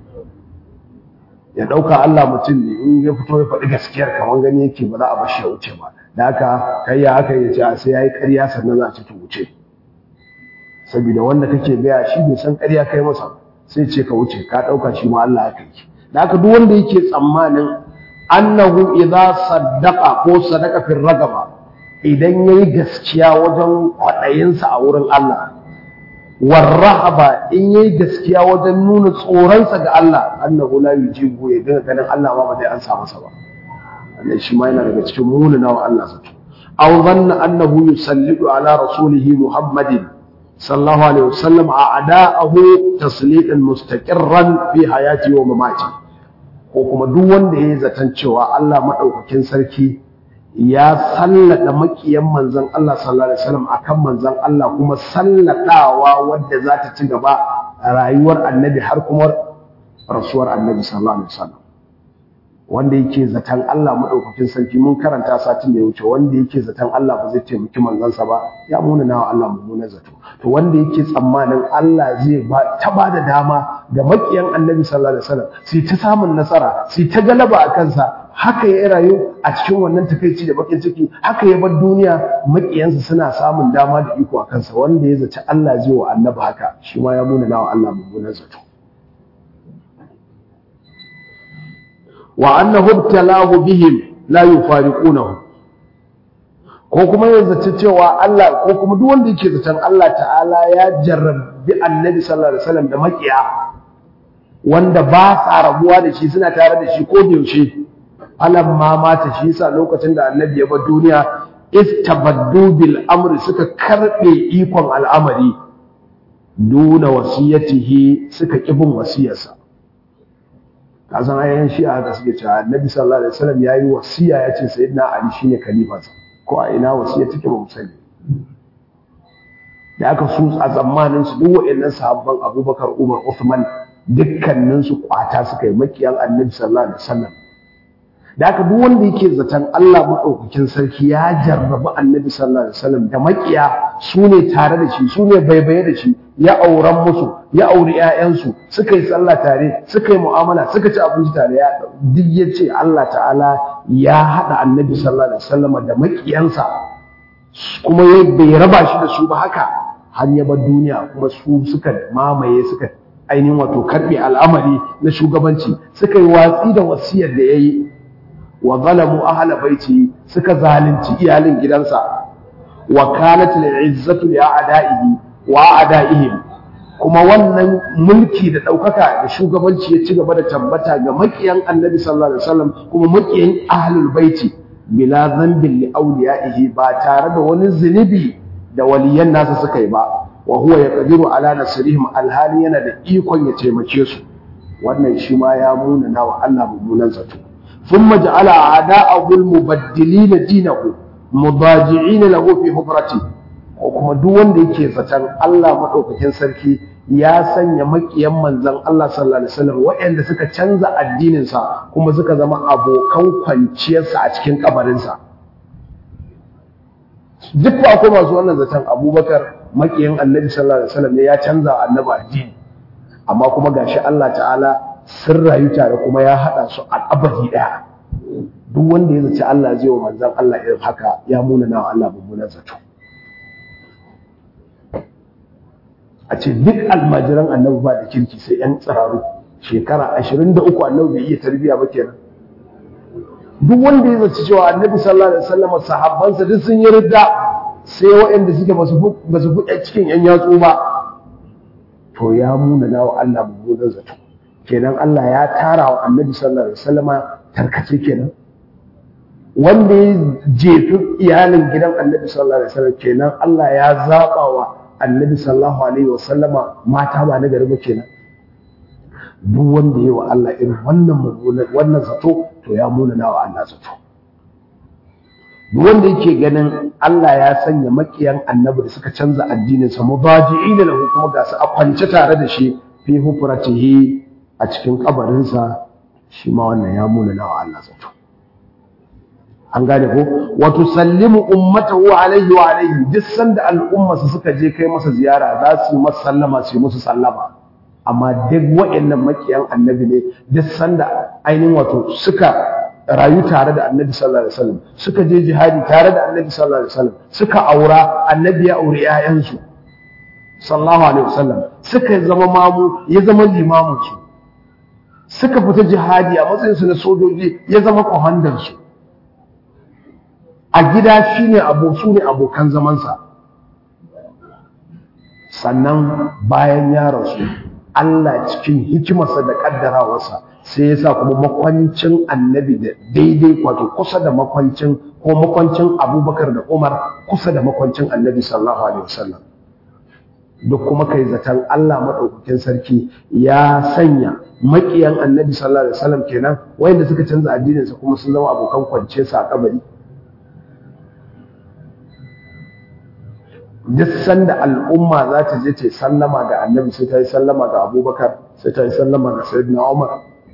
ya dauka Allah mutum ne in ya fito ya faɗi gaskiyar kamar gani yake ba za a bashi ya wuce ba da haka kai ya haka ya ce sai yayi ƙarya sannan za a ci ta wuce saboda wanda kake gaya shi bai san ƙarya kai masa sai ce ka wuce ka dauka shi ma Allah haka yake da haka duk wanda yake tsammanin annahu idza saddaqa ko sadaqa fi ragaba idan yayi gaskiya wajen kwaɗayinsa a wurin Allah warrahaba in yayi gaskiya wajen nuna tsoronsa ga Allah annahu la yujibu ya dinga ganin Allah ma ba zai ansa masa ba wannan shi ma yana daga cikin munana wa Allah zato aw dhanna annahu yusallidu ala rasulihi muhammadin sallallahu alaihi wasallam a'da'ahu tasliqan mustaqirran fi hayati wa mamati ko kuma duk wanda yayi zaton cewa Allah madaukakin sarki ya sallada makiyan manzon Allah sallallahu alaihi wasallam akan manzon Allah kuma salladawa wadda za ta ci gaba rayuwar annabi har kuma rasuwar annabi sallallahu alaihi wasallam wanda yake zaton Allah madaukakin sarki mun karanta satin da ya wuce wanda yake zaton Allah ba zai taimaki manzansa ba ya muna nawa Allah mummunan zato to wanda yake tsammanin Allah zai ba ta ba da dama ga makiyan annabi sallallahu alaihi wasallam sai ta samun nasara sai ta galaba a kansa haka ya rayu a cikin wannan takaici da bakin ciki haka ya bar duniya makiyansa suna samun dama da iko a kansa wanda ya zaci Allah zai wa annabi haka shi ma ya muna nawa Allah mummunan zato wa annahu ibtalahu bihim la yufariqunahu ko kuma ya zaci cewa Allah ko kuma duk wanda yake zaton Allah ta'ala ya jarrabi annabi sallallahu alaihi wasallam da makiya wanda ba sa rabuwa da shi suna tare da shi ko da yaushe alam ma mata shi yasa lokacin da annabi ya bar duniya istabaddu bil amri suka karbe ikon al'amari duna wasiyatihi suka kibin wasiyarsa kasan ayyan shi'a da suke cewa annabi sallallahu alaihi wasallam yayi wasiya yace sayyidina ali shine khalifansa ko a ina wasiya take ba mu sani da aka su a tsammanin su duk waɗannan sahabban Abubakar Umar Uthman dukkanin su kwata suka yi makiyan annabi sallallahu alaihi wasallam da aka duk wanda yake zaton Allah madaukakin sarki ya jarrabi annabi sallallahu alaihi wasallam da makiya su ne tare da shi su ne baibaye da shi ya auren musu ya auri ƴaƴansu suka yi sallah tare suka yi mu'amala suka ci abinci tare ya duk ya ce Allah ta'ala ya haɗa annabi sallallahu alaihi wasallam da makiyansa kuma ya bai raba shi da su ba haka har ya bar duniya kuma su suka mamaye suka ainihin wato karɓe al'amari na shugabanci suka yi watsi da wasiyar da ya yi wa zalamu ahla baiti suka zalunci iyalin gidansa wa kanat al'izzatu li a'da'ihi wa a'da'ihim kuma wannan mulki da ɗaukaka da shugabanci ya ci gaba da tabbata ga makiyan annabi sallallahu alaihi wasallam kuma makiyan ahlul baiti bila dhanbin li awliya'ihi ba tare da wani zunubi da waliyan nasa suka yi ba wa huwa yaqdiru ala nasrihim alhali yana da ikon ya taimake su wannan shi ma ya muna nawa Allah mummunan zato thumma ja'ala a'da'ahu al-mubaddilina dinahu mudaji'ina lahu fi hubrati ko kuma duk wanda yake zaton Allah madaukakin sarki ya sanya makiyan manzon Allah sallallahu alaihi wasallam waɗanda suka canza addinin sa kuma suka zama abokan kwanciyarsa a cikin kabarin sa duk ba akwai masu wannan zaton Abubakar makiyan Annabi sallallahu alaihi wasallam ne ya canza annabi addini amma kuma gashi Allah ta'ala sun rayu tare kuma ya hada su a abadi daya duk wanda ya zaci Allah zai wa manzon Allah irin haka ya muna na Allah mummunan zato a ce duk almajiran annabi ba da kirki sai yan tsiraru shekara ashirin da uku annabi bai iya tarbiya ba kenan duk wanda ya zaci cewa annabi sallallahu alaihi wasallam sahabbansa duk sun yi ridda sai waɗanda suke ba su buɗe cikin yan yatsu ba to ya muna nawa Allah mummunan zato kenan Allah ya tara wa annabi sallallahu alaihi wasallama tarkace kenan wanda ya jefi iyalin gidan annabi sallallahu alaihi wasallam kenan Allah ya zaba wa annabi sallallahu alaihi wasallama mata ba na gari ba kenan duk wanda ya wa Allah irin wannan mummunan wannan zato to ya muna nawa Allah zato duk wanda yake ganin Allah ya sanya makiyan annabi da suka canza addinin sa mubaji'ina lahu kuma ga su a kwance tare da shi fi hufratihi a cikin kabarinsa shi ma wannan ya muna nawa Allah zato an gane ko wato sallimu ummatahu alaihi wa alaihi duk sanda al'umma su suka je kai masa ziyara za su yi masa sallama su yi musu sallama amma duk waɗannan makiyan annabi ne duk sanda ainihin wato suka rayu tare da annabi sallallahu alaihi wasallam suka je jihadi tare da annabi sallallahu alaihi wasallam suka aura annabi ya aure 'ya'yansu sallallahu alaihi wasallam suka zama mamu ya zama limamin su suka fita jihadi a matsayin su na sojoji ya zama kwamandan su a gida shine abu su ne abokan zamansa sannan bayan ya rasu Allah cikin hikimarsa da kaddarawarsa sai ya sa kuma makwancin annabi da daidai wato kusa da makwancin ko makwancin abubakar da umar kusa da makwancin annabi sallallahu alaihi wasallam duk kuma kai zaton Allah maɗaukakin sarki ya sanya maƙiyan annabi sallallahu alaihi wasallam kenan wayanda suka canza addininsa kuma sun zama abokan kwance sa a kabari duk sanda al'umma za ta je ta sallama ga annabi sai ta yi sallama ga abubakar sai ta yi sallama ga sayyidina umar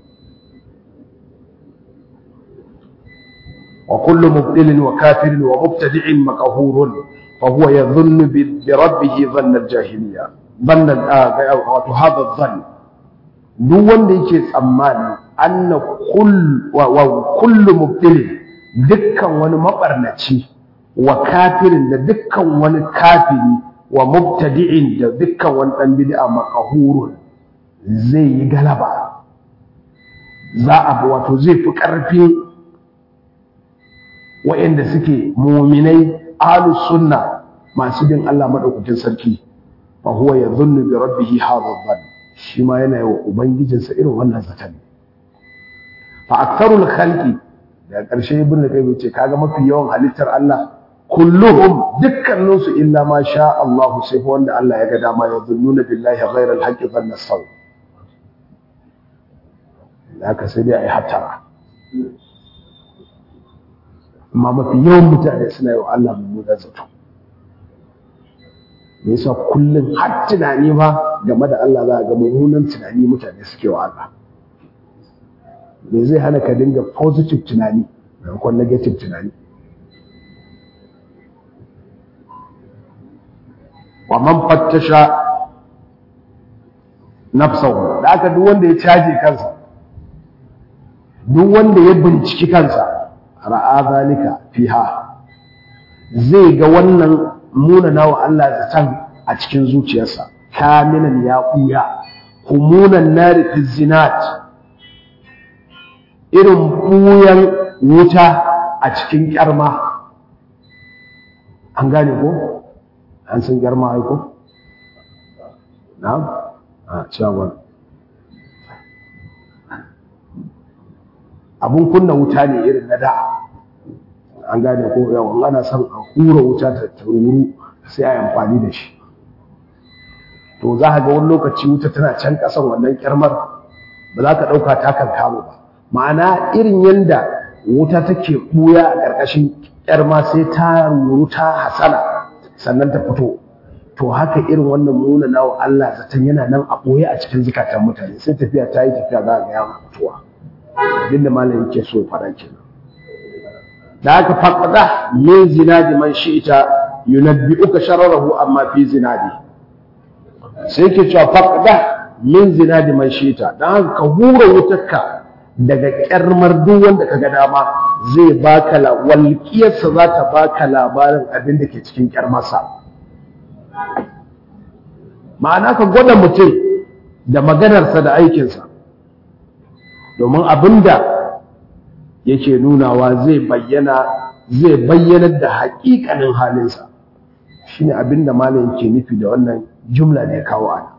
wa kullu mubtilin wa kafirin wa mubtadi'in maqhurun fa huwa yadhunnu bi rabbih dhanna al-jahiliya dhanna wato hadha dhann duk wanda yake tsammani anna kull wa kullu mubtilin dukkan wani mabarnaci wa kafirin da dukkan wani kafiri wa mubtadi'in da dukkan wani dan bid'a maqhurun zai yi galaba za a wato zai fi karfi wa'anda suke mu'minai ahlus sunna masu bin Allah madaukakin sarki fa huwa yadhunnu bi rabbih hadha dhann shi ma yana yi wa ubangijinsa irin wannan zaton fa aktharul khalqi da ƙarshe ibn qayyim ce kaga mafi yawan halittar Allah kulluhum dukkaninsu illa ma sha Allah sai fa wanda Allah ya ga dama ya zunnuna billahi ghayra al-haqqi dhanna saw haka sai dai ai hatara amma mafi yawan mutane suna yi wa Allah mummunan zato me yasa kullum har tunani ma game da Allah za a ga mummunan tunani mutane suke wa Allah me zai hana ka dinga positive tunani maimakon negative tunani wa man fattasha nafsahu da aka duk wanda ya caje kansa duk wanda ya binciki kansa ra'a zalika fiha zai ga wannan munana wa Allah zaton a cikin zuciyarsa kaminan ya kuya humunan nari fi zinat irin buyan wuta a cikin kyarma an gane ko an san kyarma ai ko na'am a cewa abun kunna wuta ne irin na da an gane ko yawan ana son a hura wuta ta tururu sai a yi amfani da shi to za ka ga wani lokaci wuta tana can ƙasan wannan kyarmar ba za ka ɗauka ta kan kamo ba ma'ana irin yadda wuta take ɓuya a ƙarƙashin kyarma sai ta ruru ta hasala sannan ta fito to haka irin wannan nuna nawa Allah zaton yana nan a ɓoye a cikin zukatan mutane sai tafiya ta yi tafiya za ga ya fitowa abinda malam yake so ya faɗa kenan da aka faɗaɗa min zinadi man shi'ita yunabbi'uka shararahu amma fi zinadi sai ke cewa faɗaɗa min zinadi man shi'ita dan haka ka hura wutarka daga kyarmar duk wanda kaga dama zai baka la walƙiyarsa za ta baka labarin abin da ke cikin kyarmarsa ma'ana ka gwada mutum da maganarsa da aikinsa domin abinda yake nunawa zai bayyana zai bayyanar da haƙiƙanin halinsa shine abinda malam ke nufi da wannan jumla da ya kawo ana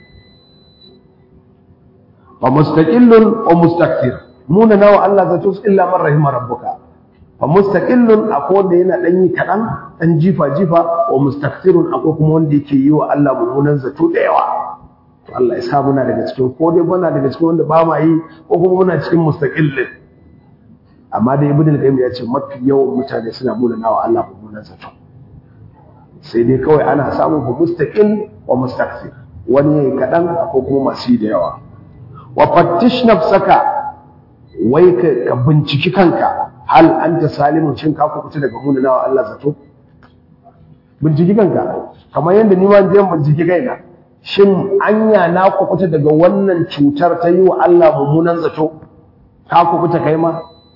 wa mustaqillun wa mustakthir muna nawa Allah zato illa man rahima rabbuka fa mustaqillun akwai wanda yana dan yi kadan dan jifa jifa wa mustakthirun akwai kuma wanda yake yi wa Allah mummunan zato da yawa to Allah ya sa muna daga cikin ko dai muna daga cikin wanda ba ma yi ko kuma muna cikin mustaqillin amma da ibnu al-qayyim ya ce mafi yawan mutane suna muna nawa Allah mummunan zato sai dai kawai ana samun fa mustaqil wa mustakthir wani yayi kadan akwai kuma masu da yawa wa fattish nafsaka wai ka binciki kanka hal anta salimun shin ka kuɓuta daga munanawa Allah zato binciki kanka kamar yadda ni ma je binciki kaina shin anya na kuɓuta daga wannan cutar ta yi wa Allah mummunan zato ka kuɓuta kai ma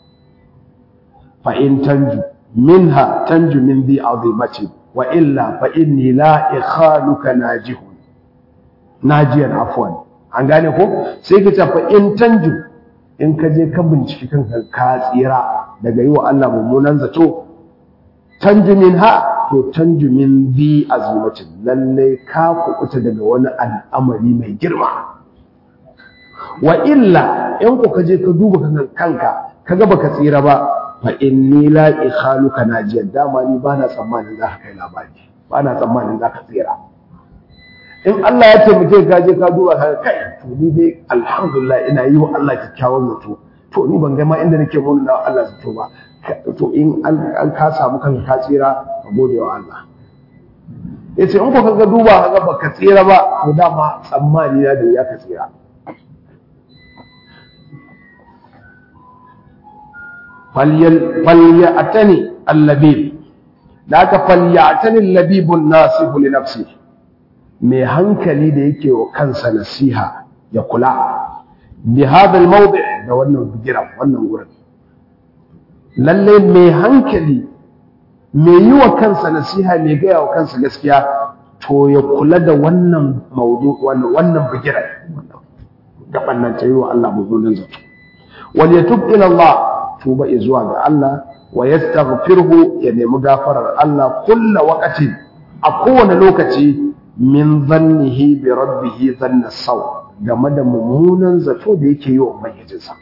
fa in tanju minha tanju min bi azimati wa illa fa inni la ikhaluka najihun najiyan afwan an gane ko sai ka tafi in tanju in ka je ka binciki kanka ka tsira daga yi wa Allah mummunan zato tanju min ha to tanju min bi azumatin lalle ka kuɓuta daga wani al'amari mai girma wa illa in ku ka je ka duba kanka kaga baka tsira ba fa inni la ikhaluka najiyan dama ni bana tsammanin za ka kai labari bana tsammanin za ka tsira in Allah ya taimake ka je ka duba ka kai to ni dai alhamdulillah ina yi wa Allah kyakkyawan zato to ni ban ga ma inda nake mun da Allah zato ba to in an ka samu kanka ka tsira ka gode wa Allah yace in ko kaga duba kaga baka tsira ba to dama tsammani na da ya ka tsira falyatani allabib da aka falyatani allabibun nasihu li nafsi mai hankali da yake wa kansa nasiha ya kula bi hada almawdi da wannan bigiran wannan gurin lalle mai hankali mai yi wa kansa nasiha mai gaya wa kansa gaskiya to ya kula da wannan maudu wannan bigiran gaban nan ta yi wa Allah mummunan zato wal yatub ila Allah tuba zuwa ga Allah wa yastaghfirhu ya nemi gafarar Allah kulla waqatin a kowane lokaci min zannihi bi rabbih dhanna saw game da mummunan zato da yake yi wa ubangijinsa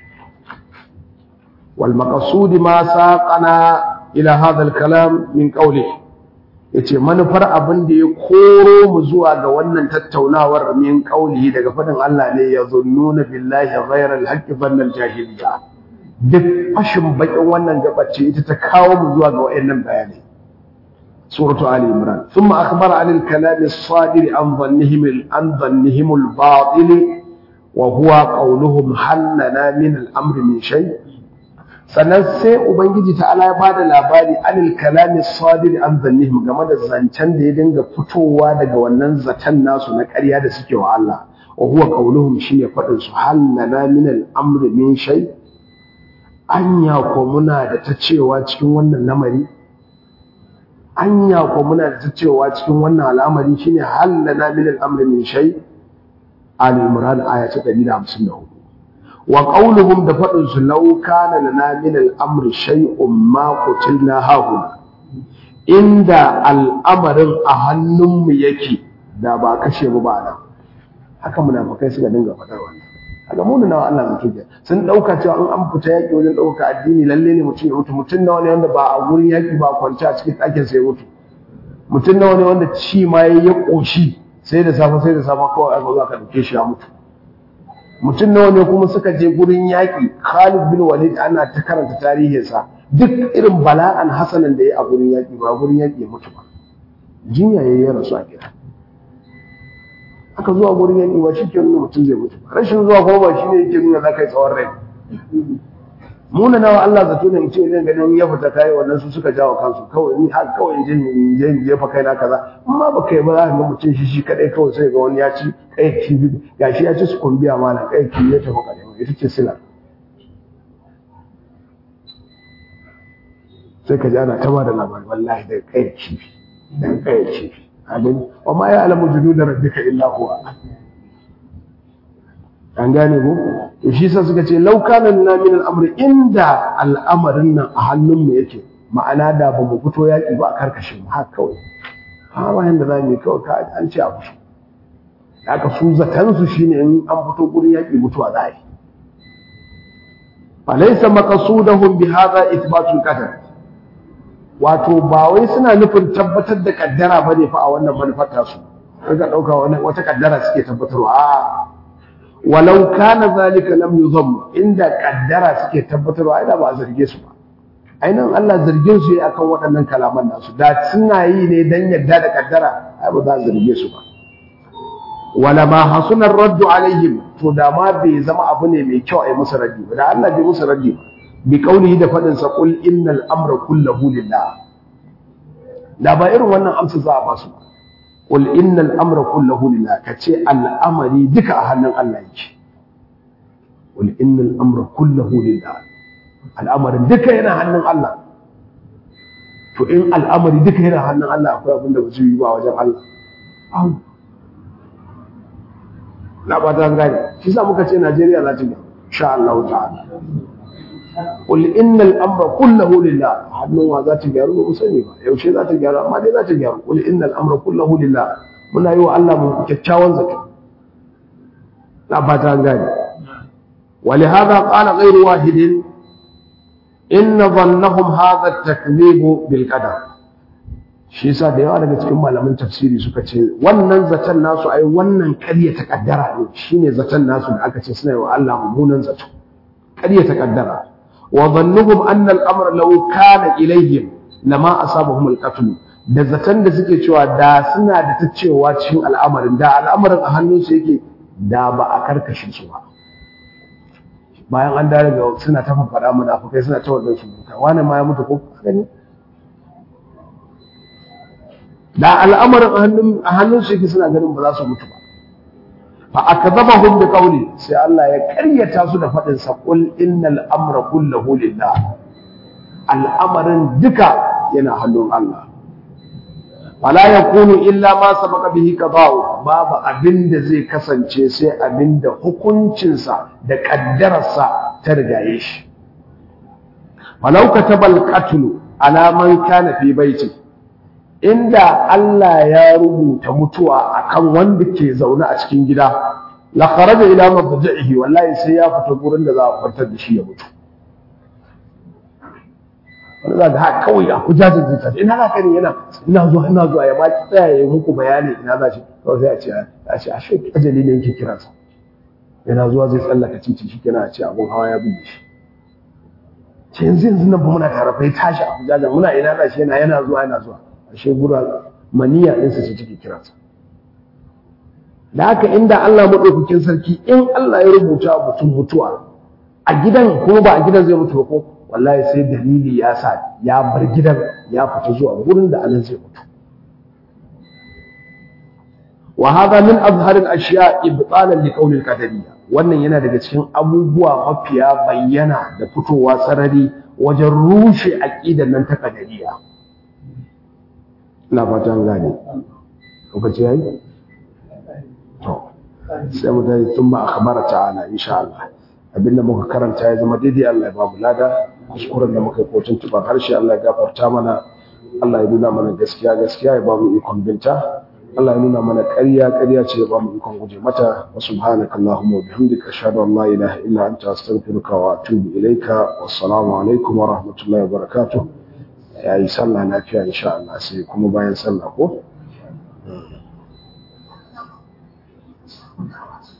wal maqsud ma saqana ila hadha al kalam min qawlihi yace manufar abin da ya koro mu zuwa ga wannan tattaunawar min qawlihi daga fadin Allah ne ya zunnuna billahi ghayra al haqqi dhanna al jahiliya duk fashin bakin wannan gabace ita ta kawo mu zuwa ga wayannan bayanai suratu ali imran thumma akhbara an al-kalam as-sadir an dhannihim an dhannihim al-batil wa huwa qawluhum hal lana min al-amr min shay sannan sai ubangiji ta'ala ya bada labari an al-kalam as-sadir an dhannihim game da zancen da ya dinga fitowa daga wannan zaton nasu na ƙarya da suke wa Allah wa huwa qawluhum shine fadin su hal lana min al-amr min shay' anya ko muna da ta cewa cikin wannan lamari anya ko muna da ta cewa cikin wannan al'amari shine halana min al-amri min shay ali imran aya ta 154 wa qawluhum da fadin su law kana lana min al-amri shay'un ma qutilna hahuna inda al'amarin a hannunmu yake da ba kashe mu ba nan haka munafikai suka dinga faɗar wannan kaga mu nawa Allah zai kike sun dauka cewa in an fita yaki wajen dauka addini lalle ne mutum ya mutu mutum nawa ne wanda ba a gurin yaki ba kwance a cikin ɗakin sai mutu mutum nawa ne wanda ci ma yayi ya koshi sai da safe sai da safe kawai aka zo aka dauke shi ya mutu mutum nawa ne kuma suka je gurin yaki Khalid bin Walid ana ta karanta tarihinsa duk irin bala'an hasanan da ya a gurin yaki ba gurin yaki ya mutu ba jinya yayi ya rasu a gida aka zuwa gurin yanki ba shi ke nuna mutum zai mutu rashin zuwa kuma ba shi ne yake nuna za ka yi tsawon rai muna nawa Allah zato ne mutum idan ganin ya fita kayi wannan su suka jawo kansu kawai ni har kawai in je in je in jefa kaina kaza amma ba kai ba za ka ga mutum shi shi kadai kawai sai ga wani ya ci kai kibi gashi ya ci su kumbiya malam kai kibi ya tafi kadai ita ce sila sai ka ji ana ta ba da labari wallahi da kai kibi da kai kibi abin wa ma ya alamu junuda rabbika illa huwa an gane ko to shi sa suka ce law kana lana min al-amri inda al'amarin nan a hannun mu yake ma'ana da ba mu fito yaki ba a karkashin mu haka kawai ha bayan da zamu yi kawai ka an ce a fito haka su zatan su shine in an fito gurin yaki mutuwa za a yi falaysa maqsudahum bi hadha ithbatul qadar wato ba wai suna nufin tabbatar da kaddara ba ne fa a wannan manufar tasu kaga dauka wata kaddara suke tabbatarwa a walau kana zalika lam yuzam inda kaddara suke tabbatarwa ai da ba a zarge su ba ainihin Allah zargin su yi akan waɗannan kalaman nasu da suna yi ne dan yadda da kaddara ai ba za a zarge su ba wala ma hasunar raddu alaihim to da ma bai zama abu ne mai kyau a yi musu raddi ba da Allah bai musu raddi ba bi kaulihi da fadin sa qul innal amra kullahu lillah da ba irin wannan amsa za a basu qul innal amra kullahu lillah kace al'amari duka a hannun Allah yake qul innal amra kullahu lillah al'amarin duka yana hannun Allah to in al'amari duka yana hannun Allah akwai abin da ba zai yi ba wajen Allah na ba ta gani shi sa muka ce Najeriya za ta ga insha Allah ta'ala qul innal amra kulluhu lillah hannun wa za ta gyaru ba sani ba yaushe za ta gyaru amma dai za ta gyaru qul innal amra kulluhu lillah muna yi wa Allah mu kyakkyawan zato na ba ta gani ولهذا قال غير واحد إن ظنهم هذا التكذيب بالقدر shi yasa da yawa daga cikin malaman tafsiri suka ce wannan zaton nasu ai wannan ƙarya ta kaddara ne shine zaton nasu da aka ce suna yi wa Allah mummunan zato ƙarya ta kaddara wa dhannuhum anna al-amr law kana ilayhim lama asabahum al-qatl da zaton da suke cewa da suna da ta cewa cikin al'amarin da al'amarin a hannunsu yake da ba a karkashe su ba bayan an dare ga suna ta faɗa munafukai suna ta wannan surutai wani ma ya mutu ko gani da al'amarin a hannun su yake suna ganin ba za su mutu ba fa akadabahum bi qawli sai Allah ya karyata su da faɗin sa qul innal amra kulluhu lillah al'amarin duka yana hannun Allah fala yakunu illa ma sabaqa bihi qada'u babu abinda zai kasance sai abinda hukuncinsa da kaddararsa ta rigaye shi walau katabal qatlu ala man kana fi baiti inda Allah ya rubuta mutuwa akan wanda ke zaune a cikin gida la kharaja ila madja'ihi wallahi sai ya fita gurin da za a kwantar da shi ya mutu wani za ga haka kawai a kujajin zai tafi ina za ka ne yana ina zuwa ina zuwa ya baki tsaya ya muku bayani ina za shi kawai sai a ce a ce a shi ajali ne yake kiransa yana zuwa zai tsallaka titi shi kenan a ce abun hawa ya buge shi ce yanzu yanzu nan ba muna tare fa ya tashi a kujajin muna ina za shi yana yana zuwa yana zuwa ashe gura maniya ɗinsa ce take kiransa da haka inda Allah maɗaukakin sarki in Allah ya rubuta mutum mutuwa a gidan kuma ba a gidan zai mutu ba ko wallahi sai dalili ya sa ya bar gidan ya fita zuwa gurin da anan zai mutu wa hada min azharil ashiya ibtalan li qawli al-qadariyya wannan yana daga cikin abubuwa mafiya bayyana da fitowa sarari wajen rushe aqidar nan ta qadariyya ina fatan gane lokaci yayi to sai mu dai thumma akhbara ta'ala insha Allah abinda muka karanta ya zama daidai Allah ya bamu lada kuskuren da muka yi kotun tuban harshe Allah ya gafarta mana Allah ya nuna mana gaskiya gaskiya ya bamu ikon binta Allah ya nuna mana ƙarya ƙarya ce ya bamu ikon guje mata wa subhanaka allahumma wa bihamdika ashhadu an la ilaha illa anta astaghfiruka wa atubu ilaika wassalamu alaikum wa rahmatullahi wa barakatuh yayi sallah lafiya insha Allah sai kuma bayan sallah ko